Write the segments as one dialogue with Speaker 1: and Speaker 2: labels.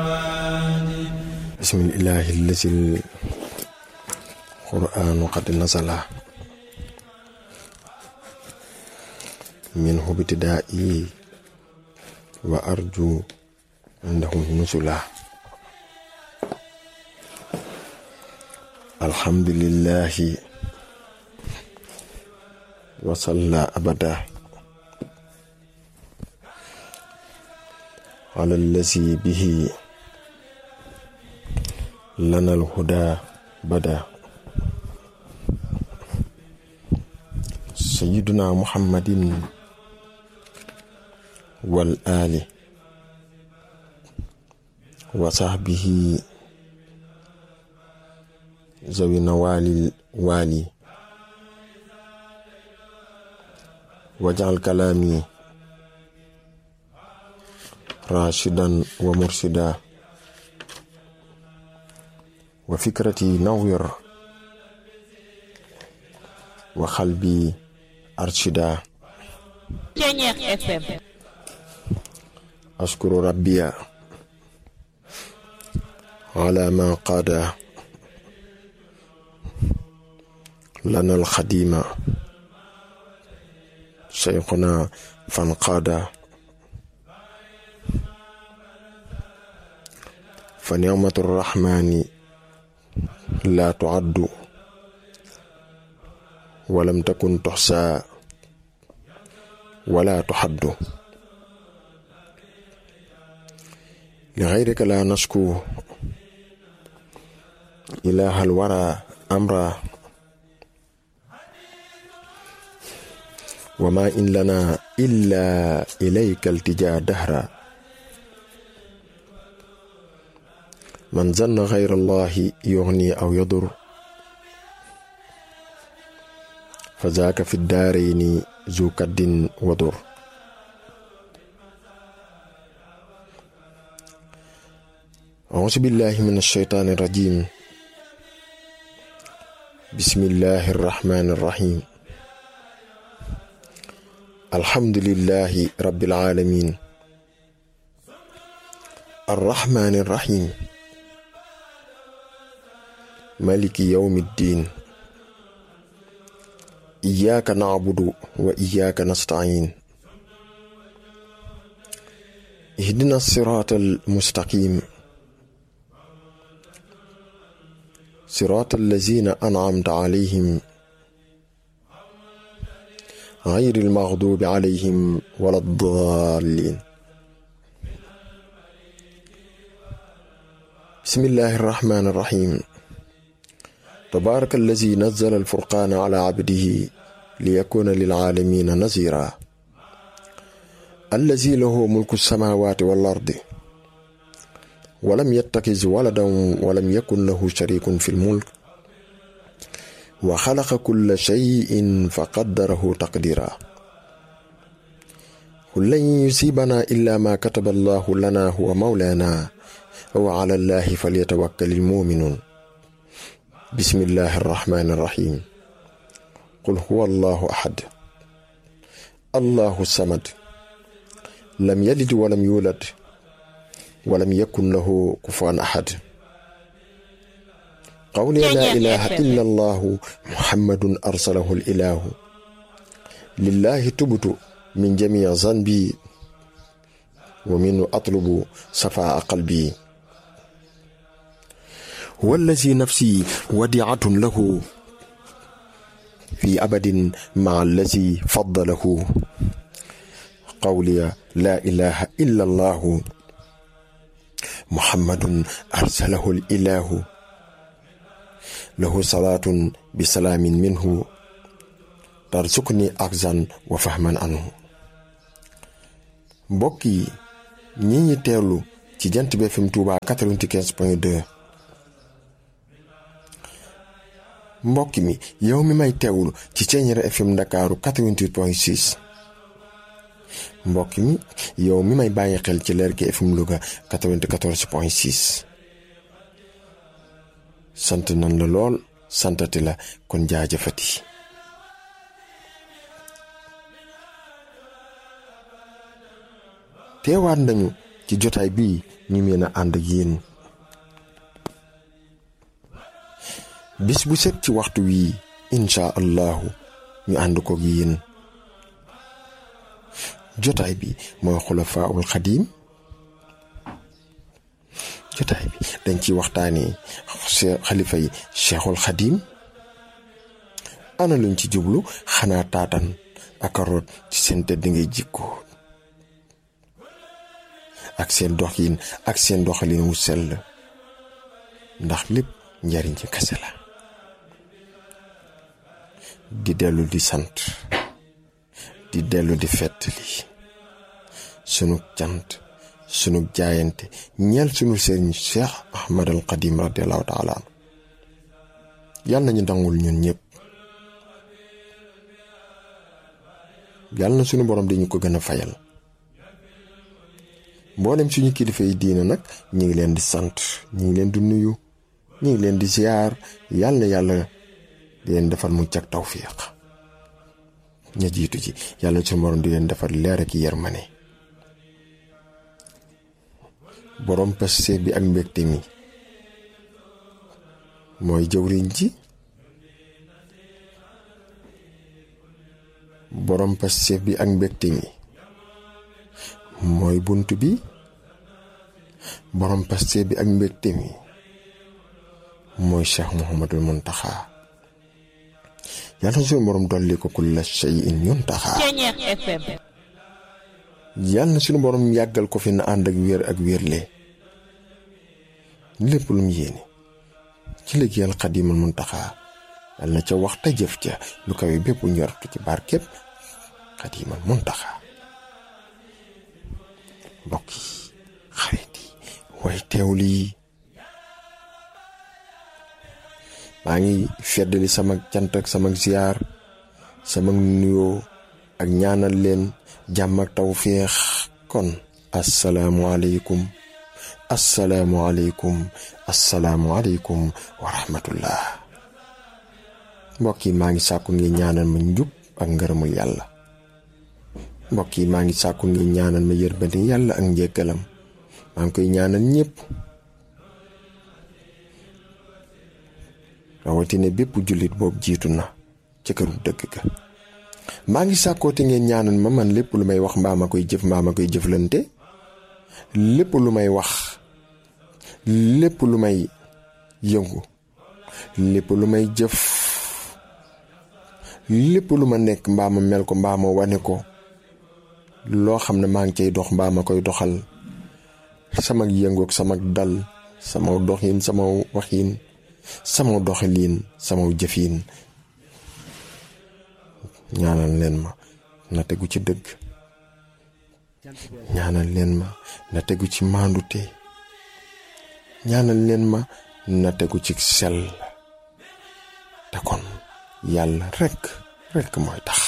Speaker 1: bismillahi allazi القرآن قد نزل منه ابتدائي وأرجو عنده نزلا الحمد لله وصلى أبدا على الذي به لنا الهدى بدا سيدنا محمد والآل وصحبه ذوي نوال الوالي واجعل كلامي راشدا ومرشدا وفكرتي نوّر وقلبي أرشدا
Speaker 2: Pionnier FM
Speaker 1: أشكر ربي على ما قاد لنا الخديم شيخنا فانقاد فنعمة الرحمن لا تعد ولم تكن تحصى ولا تحد لغيرك لا نشكو إله الورى أمرا وما إن لنا إلا إليك التجا دهرا من ظن غير الله يغني أو يضر فذاك في الدارين ذو كد وضر أعوذ بالله من الشيطان الرجيم بسم الله الرحمن الرحيم الحمد لله رب العالمين الرحمن الرحيم مالك يوم الدين إياك نعبد وإياك نستعين اهدنا الصراط المستقيم صراط الذين أنعمت عليهم غير المغضوب عليهم ولا الضالين بسم الله الرحمن الرحيم تبارك الذي نزل الفرقان على عبده ليكون للعالمين نذيرا الذي له ملك السماوات والأرض ولم يتخذ ولدا ولم يكن له شريك في الملك وخلق كل شيء فقدره تقديرا قل لن يصيبنا إلا ما كتب الله لنا هو مولانا وعلى الله فليتوكل المؤمنون بسم الله الرحمن الرحيم قل هو الله أحد الله الصمد لم يلد ولم يولد ولم يكن له كفوا أحد قولي لا إله إلا الله محمد أرسله الإله لله تبت من جميع ذنبي ومنه أطلب صفاء قلبي هو الذي نفسي وديعة له في أبد مع الذي فضله قولي لا إله إلا الله محمد أرسله الإله له صلاة بسلام منه ترزقني أخزا وفهما عنه mbokk yi ñi ñi teewlu ci jant bi FM Touba 95 point 2 mbokk mi yow mi may teewlu ci Thiéniere FM Ndakaaru 88 point 6 mbokk mi yow mi may bàyyi xel ci Lergui FM Louga 94 point 6 sant nan la lool santati la kon jaajëfati teewaat nañu ci jotaay bii ñu mën a ànd ak yéen bis bu set ci waxtu wii incha allahu ñu ànd ko ak yéen jotaay bi mooy xulafaul xadiim jotaay bi dañ ciy waxtaanee xalifa yi cheikhul xadiim ana luñ ci jublu xanaa taatan ak root ci seen tëdd ngay jikko ak seen doxin ak seen doxalin wu sell ndax lépp njariñ ci kese la di dellu di sant di dellu di fettali sunu cant sunu jaayante ñeel sunu sëriñ Cheikh Ahmad al Qadim radiallahu taala anu yàlla nañu dangul ñun ñëpp yàlla na sunu borom dañu ko gën a fayal mboolem suñu kilifa yi diina nag ñu ngi leen di sant ñu ngi leen di nuyu ñu ngi leen di ziar yàlla na yàlla di leen defal mucc ak tawfiq ña jiitu ci yàlla suñu borom di leen defal leer ak yërmane borom paste bi ak mbégte mi mooy jëwriñ ji borom paste bi ak mbégte mi mooy bunt bi borom paste bi ak mbégte mi mooy cheikh Mouhamadul Muntaxa yàlla na suñu borom dolli ko kulla shay'in yuntaxa
Speaker 2: Ceñeex FM
Speaker 1: yàlla na suñu borom yàggal ko fi na ànd ak wér ak wérle lépp lu mu yéene ci liggéeyal xadimal muntaxa yàlla na ca wax te jëf ca lu kawe bépp njortu ci barkeb xadimal muntaxa mbokk yi xarit yi way teewlu yi maa ngi feddali sama cant ak sama ziyaar sama nuyoo ak ñaanal leen jàmm ak tawféex kon asalaamualeykum asalaamualeykum asalaamualeykum wa rahmatullah mbokk yi maa ngi sàkku ngi ñaanal ma njub ak ngërëmul yàlla mbokk yi maa ngi sàkku ngi ñaanal ma yërmande yàlla ak njëggalam maa ngi koy ñaanal ñépp rawatina bépp jullit boobu jiitu na ca këru dëgg ga maa ngi sàkkoote ngeen ñaanal ma man lépp lu may wax mbaa ma koy jëf mbaa ma koy jëflante lépp lu may wax lépp lu may yëngu lépp lu may jëf lépp lu ma nekk mbaa ma mel ko mbaa ma wane ko loo xam ne maa ngi cay dox mbaa ma koy doxal sama yëngoog sama dal sama doxin sama waxin sama doxalin sama jëfin ñaanal leen ma na tegu ci dëgg ñaanal leen ma na tegu ci maandute ñaanal leen ma na tegu ci sell te kon yàlla rekk rekk mooy tax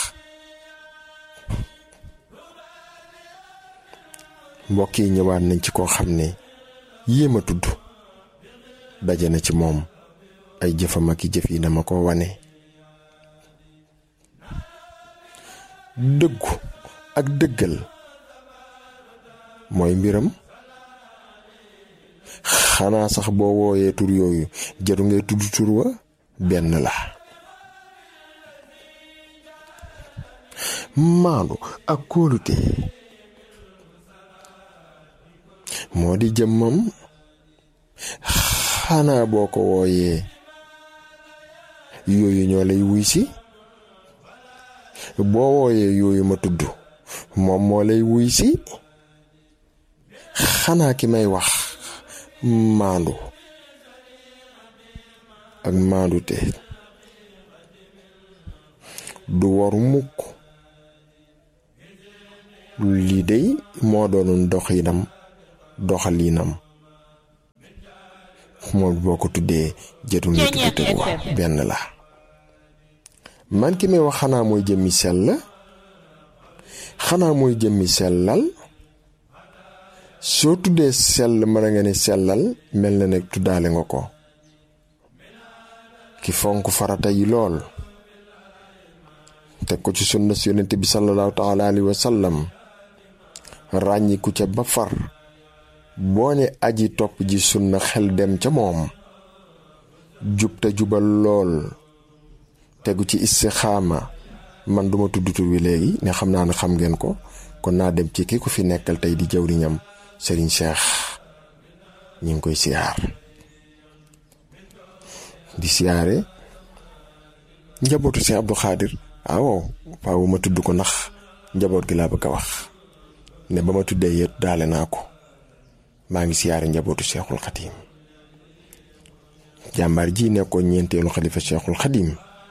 Speaker 1: mbokk yi ñëwaat nañ ci koo xam ne yéem a tudd daje na ci moom ay jëfam ak i jëf yi dama ko wane dëggu ak dëggal mooy mbiram xanaa sax boo wooyee tur yooyu jaru ngay tudd tur wa benn la maandu ak kóolute moo di jëmmam xanaa boo ko wooyee yooyu ñoo lay wuy si boo wooyee yooyu ma tudd moom moo lay wuy si xanaa ki may wax maandu ak maandu te du waru mukk lii dey moo doonoon doxinam doxalinam moom boo ko tuddee jëtul nga tudd tegu wax benn la man ki may wax xanaa mooy jëmmi sell xanaa mooy jëmmi sellal soo tuddee sell mën nga ne sellal mel na ne tuddaale nga ko ki fonk farata yi lool teg ko ci sunna si yonent bi sallallahu taala alayhi wa sallam ràññiku ca ba far boo ne aji topp ji sunna xel dem ca moom jub te jubal lool tegu ci istixaama man duma tudd tur wi léegi ne xam naa ne xam ngeen ko kon naa dem ci ki ko fi nekkal tey di jawriñam sëriñ Cheikh ñi ngi koy siyaar di siyaare njabootu Cheikh Abdou Khadir waaw faaw ma tudd ko ndax njaboot gi laa bëgg a wax ne ba ma tuddee yët daale naa ko maa ngi siyaare njabootu Cheikhul Khadim jàmbaar ji nekkoon ñeenteelu xalifa Cheikhul Khadim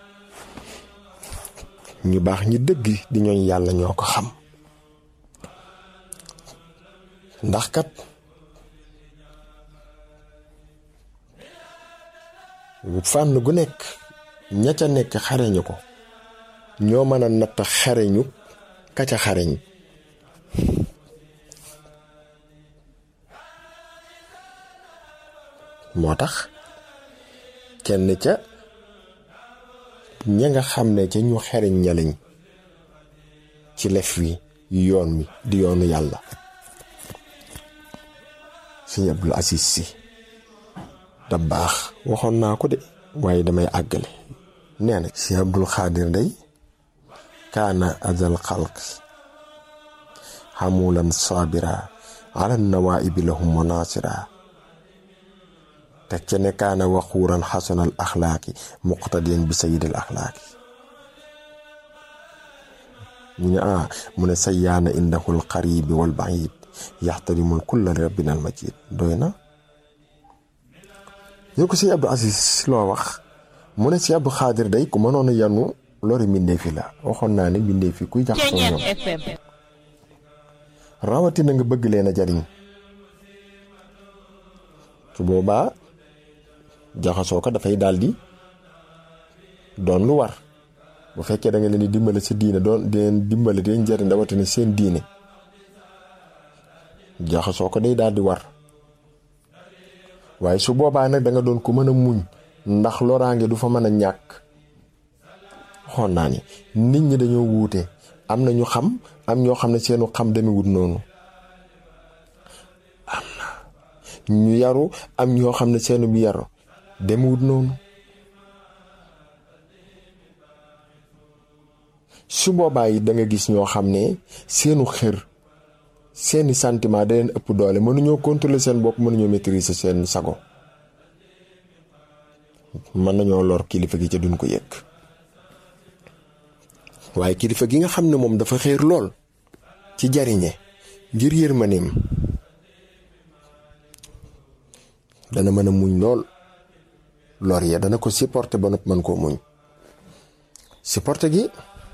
Speaker 1: ñu baax ñi dëgg di ñooñ yàlla ñoo ko xam ndax kat fànn gu nekk ña ca nekk xareñu ko ñoo mën a natt xareñu ka ca xareñ moo tax kenn ca ña nga xam ne ca ñu xereñ ñaliñ ci lef wi yoon wi di yoonu yàlla sëñ Abdul Aziz Si da baax waxoon naa ko de waaye damay àggale nee na sëñ Abdul Xaadir day kaana azal xalq xamulan saabira ala nawaibi lahum munasira teg ca ne kaana waxuuran xasanal axlaaqi muqtadiyan bi sayidil axlaaqi ñu ne ah mu ne sayyaana indahul qaribi wal baid yaxtarimul kulla li rabbina al majid doy na ñu ko si Abdou Aziz loo wax mu ne si Abdou Xaadir day ku mënoon a yanu lori mbindeefi la waxoon naa ne mbindeefi kuy jaxasoo ñoom rawatina nga bëgg leen a jariñ su boobaa jaxasoo ko dafay daal di doon lu war bu fekkee da nga leen di dimbale sa diine doon di leen dimbale di leen jariñ rawatina seen diine jaxasoo ko day daal di war waaye su boobaa nag da nga doon ko mën a muñ ndax loraange du fa mën a ñàkk xoon naa ni nit ñi dañoo wuute am na ñu xam am ñoo xam ne seenu xam demewut noonu am na ñu yaru am ñoo xam ne seenu bi yaru demewut noonu su boobaa yi da nga gis ñoo xam ne seenu xër seeni sentiment da leen ëpp doole mënuñoo contrôler seen bopp mënuñoo maîtriser seen sago mën nañoo lor kilifa gi ca duñ ko yëg waaye kilifa gi nga xam ne moom dafa xéer lool ci jariñe ngir yërmaneem dana mën a muñ lool lor ya dana ko supporter ba nopp mën koo muñ supporter gi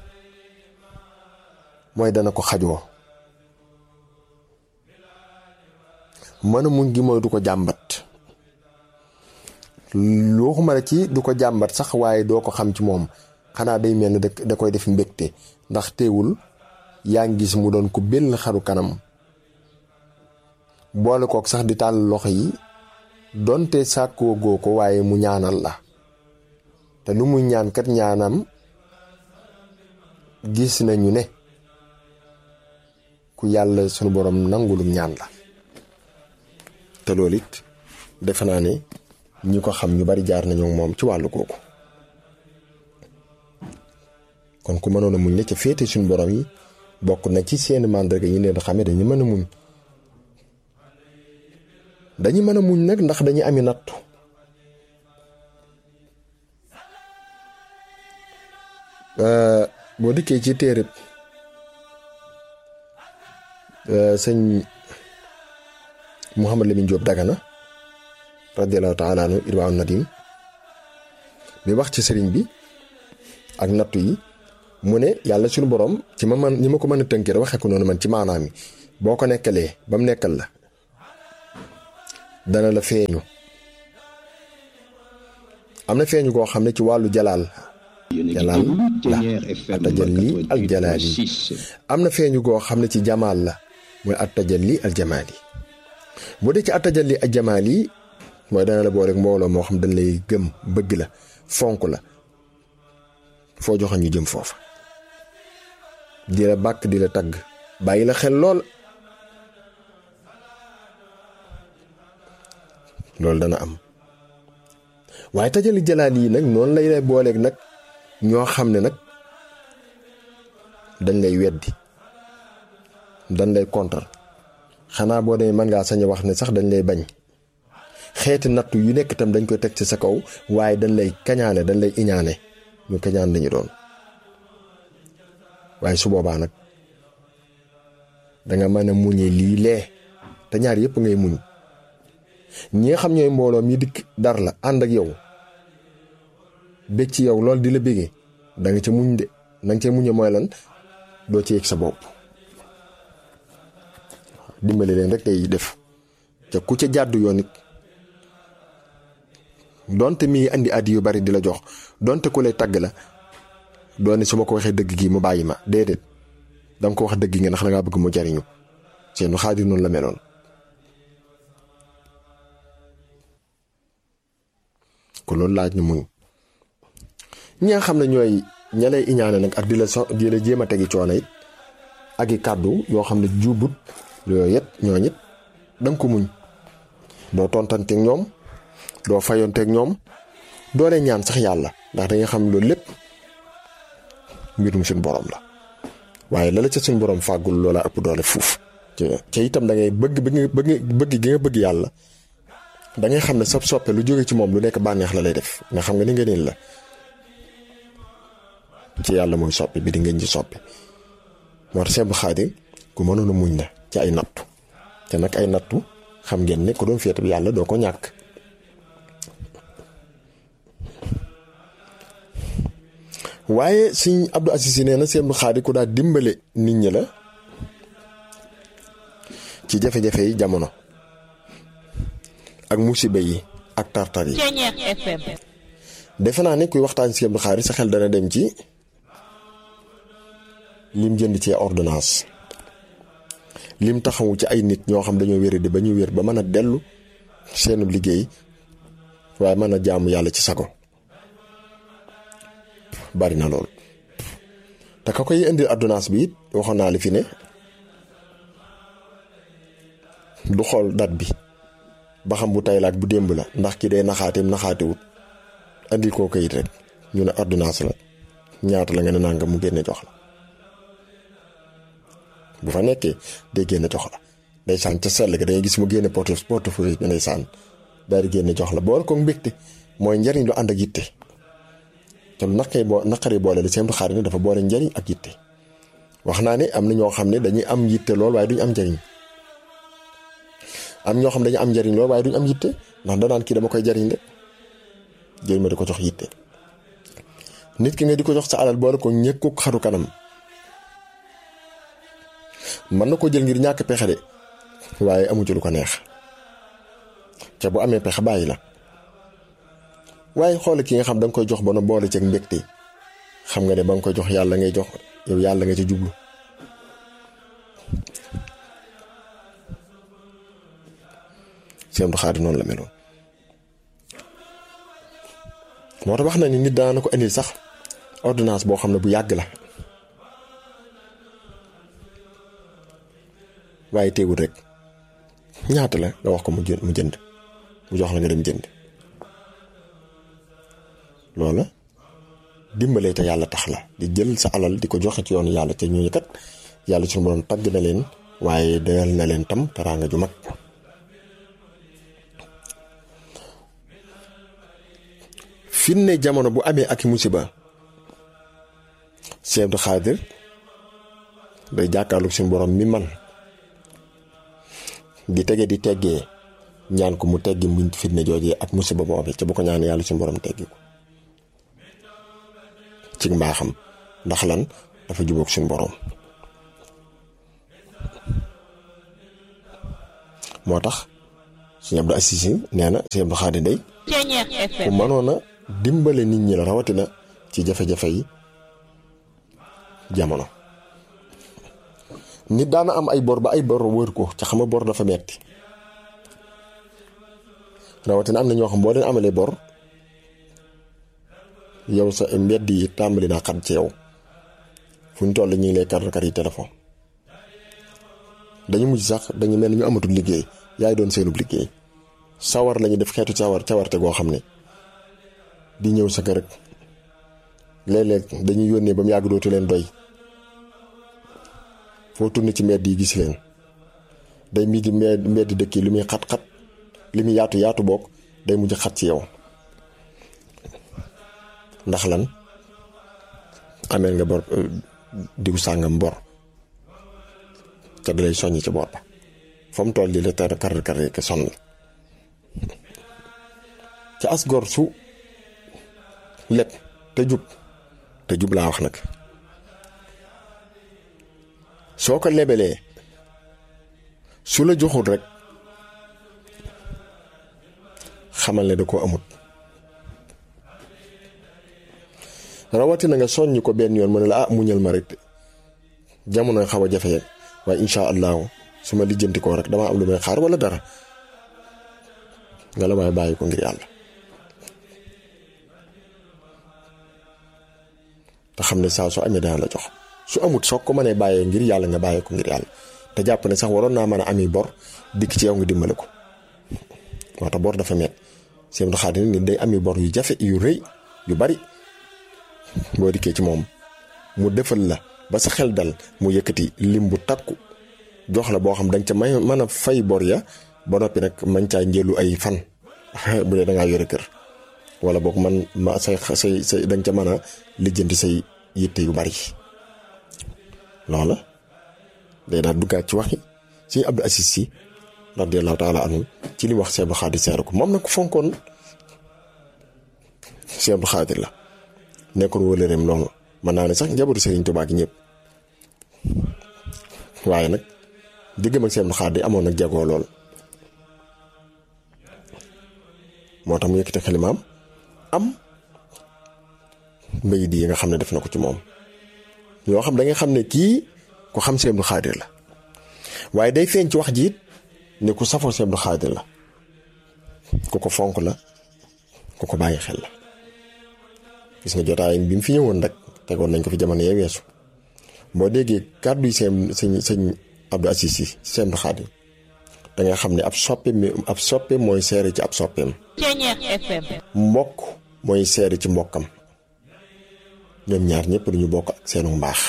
Speaker 1: mooy dana ko xajoo mën a muñ gi mooy du ko jàmbat waxuma la ci du ko jàmbat sax waaye doo ko xam ci moom xanaa day mel ne da koy def mbégte ndax teewul yaa ngi gis mu doon ko benn xaru kanam boole kook sax di tàll loxo yi donte sàkkoo goo ko waaye mu ñaanal la te lu muy ñaan kat ñaanam gis nañu ne ku yàlla sunu borom nangulum ñaan la te loolu it defe naa ne ñi ko xam ñu bari jaar nañu moom ci wàllu googu kon ku mënoon a muñ la ca féete suñu borom yi bokk na ci seeni màndarga yi leen xamee dañu mën a muñ dañu mën a muñ nag ndax dañuy ami nattu boo dikkee ci téereb sëñ Mouhamad Lamine Diop Dagana radiallahu taala anhu irwaaw nadim bi wax ci sëriñ bi ak nattu yi mu ne yàlla suñu borom ci ma man ñi ma ko mën a tënkee da waxee ko noonu man ci maanaam yi boo ko nekkalee ba mu nekkal la dana la feeñu am na feeñu koo xam ne ci wàllu jalaal jalaal la atajalli al jalaal yi am na feeñu koo xam ne ci jamaal la mooy atajalli al jamaal yi bu dee ci atajalli al jamaal yi mooy dana la boole rek mbooloo moo xam dañ lay gëm bëgg la fonk la foo joxoon ñu jëm foofa di la bàkk di la tagg bàyyi la xel lool loolu dana am waaye tajali jalaal yi nag noonu lay lay booleeg nag ñoo xam ne nag dañ lay weddi dañ lay kontar xanaa boo demee mën ngaa sañ a wax ne sax dañ lay bañ xeeti nattu yu nekk itam dañ koy teg ci sa kaw waaye dañ lay kañaane dañ lay iñaane ñu kañaan lañu doon waaye su boobaa nag danga mën a muñe lii lee te ñaar yëpp ngay muñ ñi nga xam ñooy mbooloo mi dikk dar la ànd ak yow bég ci yow loolu di la bégee da nga ca muñ de na nga ca muñe mooy lan doo ci yëg sa bopp dimbali leen rek ngay def ca ku ca jàddu yoon it donte mi ngi andi addi yu bari di la jox donte ku lay tagg la doone su ma ko waxee dëgg gi mu bàyyi ma déedéet danga ko wax dëgg nga ndax da ngaa bëgg mu jariñu seenu xaadir noonu la meloon ko loolu laaj na muñ ñi nga xam ne ñooy ña lay iñaane nag ak di la so di la jéem a tegi coono it ak i kàddu yoo xam ne juubut yooyu it ñooñ it danga ko muñ doo tontanteeg ñoom doo fayonteeg ñoom doo leen ñaan sax yàlla ndax da nga xam loolu lépp mbirum suñu borom la waaye la la ca suñu borom fàggul loola ëpp doole fuuf ca itam da ngay bëgg bëgg bëgg gi nga bëgg yàlla da ngay xam ne sab soppe lu jóge ci moom lu nekk bànneex la lay def nga xam nga ni nga niin la ci yàlla mooy soppi bi di ngeen ci soppi moo tax Sëñ Xaadir ku mënoon a muñ la ci ay nattu te nag ay nattu xam ngeen ne ku doon féete bi yàlla doo ko ñàkk waaye Sëñ Abdou Aziz nee na Sëñ Xaadir ku daal dimbale nit ñi la ci jafe-jafe yi jamono ak musiba yi ak tartar yi
Speaker 2: Ceñeex FM
Speaker 1: defe naa ne kuy waxtaan si Abdou Khadre sa xel dana dem ci lim jënd ci ordonnance lim taxawu ci ay nit ñoo xam dañoo wéri di ba ñu wér ba mën a dellu seenu liggéey waaye mën a jaamu yàlla ci sago bari na lool te ka koy indil ordonnance bi it waxoon naa li fi ne du xool date bi ba xam bu tay la ak bu démb la ndax ki day naxaateem naxaatewut andil koo kayit rek ñu ne ordonnance la ñaata la nga ne nanga mu génne jox la bu fa nekkee day génne jox la day sànn ca sell ga dangay gis mu génne porte portefeuille bi day sànn daal di génne jox la boole ko mbégte mooy njariñ lu ànd ak yitte te lu naqari boo naqari boole li seen xaar ne dafa boole njariñ ak yitte wax naa ne am na ñoo xam ne dañuy am yitte lool waaye duñ am njariñ am ñoo xam dañu am njariñ lool waaye duñ am yitte ndax danaan kii dama koy jariñ rek jël ma di ko jox yitte nit ki nga di ko jox sa alal boole ko ñëkku xaru kanam mën na ko jël ngir ñàkk pexe de waaye amu ci lu ko neex ca bu amee pexe bàyyi la waaye xool ki nga xam da nga koy jox ba no boole ceeg mbégte xam nga ne ba nga koy jox yàlla ngay jox yow yàlla nga ci jublu Sëñ Abdou Khadre noonu la meloon moo tax wax na ni nit daana ko indil sax ordonnance boo xam ne bu yàgg la waaye teewul rek ñaata la nga wax ko mu jënd mu jënd mu jox la nga dem jënd loola dimbalee te yàlla tax la di jël sa alal di ko joxe ci yoonu yàlla te ñooñu kat yàlla suñu borom tagg na leen waaye dayal na leen tam teraanga ju mag fi ne jamono bu amee ak musiba Sëñ Abdou Khadre day jàkkaarlu suñu borom mi man di tege di teggee ñaan ko mu teggi mu fitne joojee ak musiba boobee ca bu ko ñaan yàlla suñu borom teggi ko ci mbaaxam ndax lan dafa jubóog suñu borom moo tax Sëñ Abdou Aziz nee na Sëñ Abdou Khadre day
Speaker 2: Ceñeex
Speaker 1: ku
Speaker 2: FM
Speaker 1: mënoon a dimbale nit ñi la rawatina ci jafe-jafe yi jamono nit daana am ay bor ba ay bor wër ko ca xam nga bor dafa metti rawatina am na ñoo xam boo leen amalee bor yow sa mbedd yi tàmbali naa xat ci yow fu ñu toll ñu ngi lay kar kar yi téléphone dañu mujj sax dañu mel ni ñu amatul liggéey yaay doon seenub liggéey sawar lañu def xeetu cawar cawarte goo xam ne di ñëw sa kër rek léeg-léeg dañuy yónnee ba mu yàgg dootu leen doy foo tourné ci mbedd yi gis leen day mii di mbedd dëkk yi li muy xat-xat li muy yaatu yaatu bokk day mujj xat ci yow ndax lan ameel nga bor diw sàngam bor ca di lay soññ ci bor ba fa mu toll di la tar kar kar ke sonn ca as gor su lépp te jub te jub laa wax nag soo ko lebelee su la joxul rek xamal ne da koo amut rawatina nga soññ ko benn yoon mu ne la ah muñal ma rek jamono xaw a jafe waaye incha allahu su ma lijjanti koo rek dama am lu may xaar wala dara nga la may bàyyi ko ngir yàlla te xam ne saa su amee dana la jox su amut soo ko mënee bàyyee ngir yàlla nga bàyyee ko ngir yàlla te jàpp ne sax waroon naa mën a ami bor dikk ci yow nga dimbale ko moo tax bor dafa met seen xaadim nit day ami bor yu jafe yu rëy yu bari boo dikkee ci moom mu defal la ba sa xel dal mu yëkkati lim bu takku jox la boo xam danga ca may mën a fay bor ya ba noppi nag man caa njëlu ay fan bu dee da ngaa yore kër wala boog man ma say say say danga ca mën a lijjanti say yitte yu bari loola day daal duggaat ci waxi suñu Abdou Aziz Sy radiyallahu taala anhu ci li wax Cheikh Abdou Khadir seere ko moom nag ku fonkoon Cheikh Abdou Khadir la nekkoon wóolëreem noonu mën naa ne sax njabootu Serigne Touba gi ñëpp waaye nag diggam ak Cheikh Abdou Khadir amoon nag jagoo lool moo tax mu yëkkati xelimaam am mbéy di yi nga xam ne def na ko ci moom yoo xam da nga xam ne kii ku xam Cheikh Abdou Khadir la waaye day feeñ ci wax ji it ne ku safoo Cheikh Abdou Khadir la ku ko fonk la ku ko bàyyi xel la gis nga jotaay bi mu fi ñëwoon rek tegoon nañ ko fi jamono yee weesu boo déggee kàddu yi seen sëñ sëñ Abdou Aziz Sy Cheikh Abdou Khadir da nga xam ne ab soppe mi ab soppe mooy seere ci ab soppeem
Speaker 2: Ceñeex FM
Speaker 1: mbokk mooy seere ci mbokkam ñoom ñaar ñëpp dañu bokk ak seenu mbaax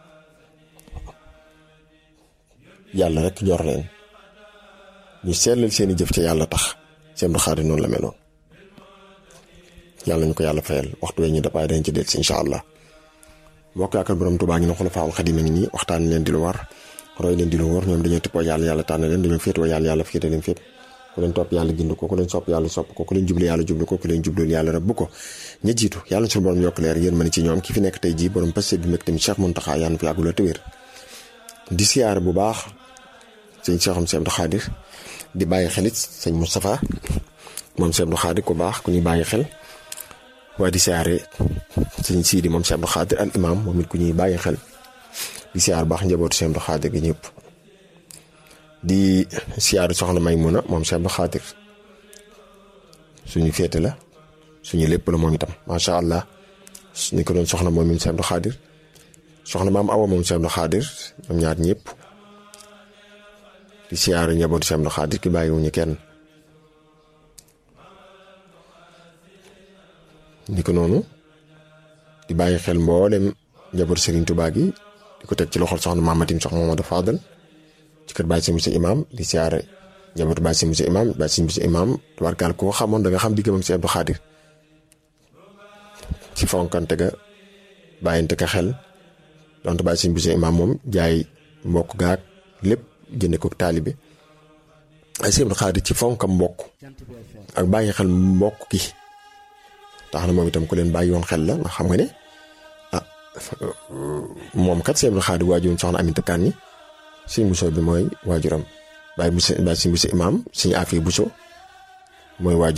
Speaker 1: yàlla rek ñor leen ñu seetlal seeni jëf ca yàlla tax Cheikh Abdou Khadir noonu la meloon yàlla ñu ko yàlla fayal waxtu wee ñu dapaay dañ ci del si incha allah mbokk yaakaar borom Tuubaa ngi na Xulafaa'ul Xadiim a ngi nii waxtaan leen di lu war roy leen di lu war ñoom dañoo tippoo yàlla yàlla tànn leen dañoo féetoo yàlla yàlla féete leen fépp ku leen topp yàlla gind ko ku leen sopp yàlla sopp ko ku leen jublu yàlla jublu ko ku leen jublul yàlla rëbb ko ña jiitu yàlla suñu borom yokk leer yéen mën ci ñoom ki fi nekk tey jii borom passé bi meg tamit Cheikh Mountakha yàlla na fi yàggula te wér di siyaare bu baax sëñ Cheikham Cheikh Abdou Khadir di bàyyi xelit sëñ Moustapha moom Cheikh Abdou Khadir ku baax ku ñuy bàyyi xel waaye di siyaare sëñ Sidi moom Cheikh Abdou Khadir al imam moom it ku ñuy bàyyi xel di siyaar baax njabootu Cheikh Abdou Khadir gi ñëpp di siyaare soxna Maymuna moom Cheikh Abdou Khadir suñu féete la suñu lépp la moom itam macha allah ni ko doon soxna moom Cheikh Abdou Khadir soxna maam Awa moom Cheikh Abdou Khadir ñoom ñaar ñëpp di siyaare njabootu Cheikh Abdou Khadir ki bàyyiwuñu kenn ni ko noonu di bàyyi xel mboolem njabootu Serigne Touba gi di ko teg ci loxol soxna Mamatim soxna Mamadou Fadal ci kër Baye Sëñ Imam di siyaare njabootu Baye Sëñ Imam Baye Sëñ Imam tubaarkaal koo xamoon da nga xam diggam ak Cheikh Abdou Khadir ci fonkante ga bàyyante ka xel donte Baye Sëñ Imam moom jaay mbokk gaag lépp jënde ko taalibe ay Cheikh Abdou Khadir ci fonkam mbokk ak bàyyi xel mbokk gi tax na moom itam ku leen bàyyi woon xel la ndax xam nga ne ah moom kat Cheikh Abdou Khadir waajuram soxna Aminta Kan ni sëñ Bousso bi mooy waajuram bàyyi bu bàyyi sëñ Bousso imaam sëñ Afia Bousso mooy waajur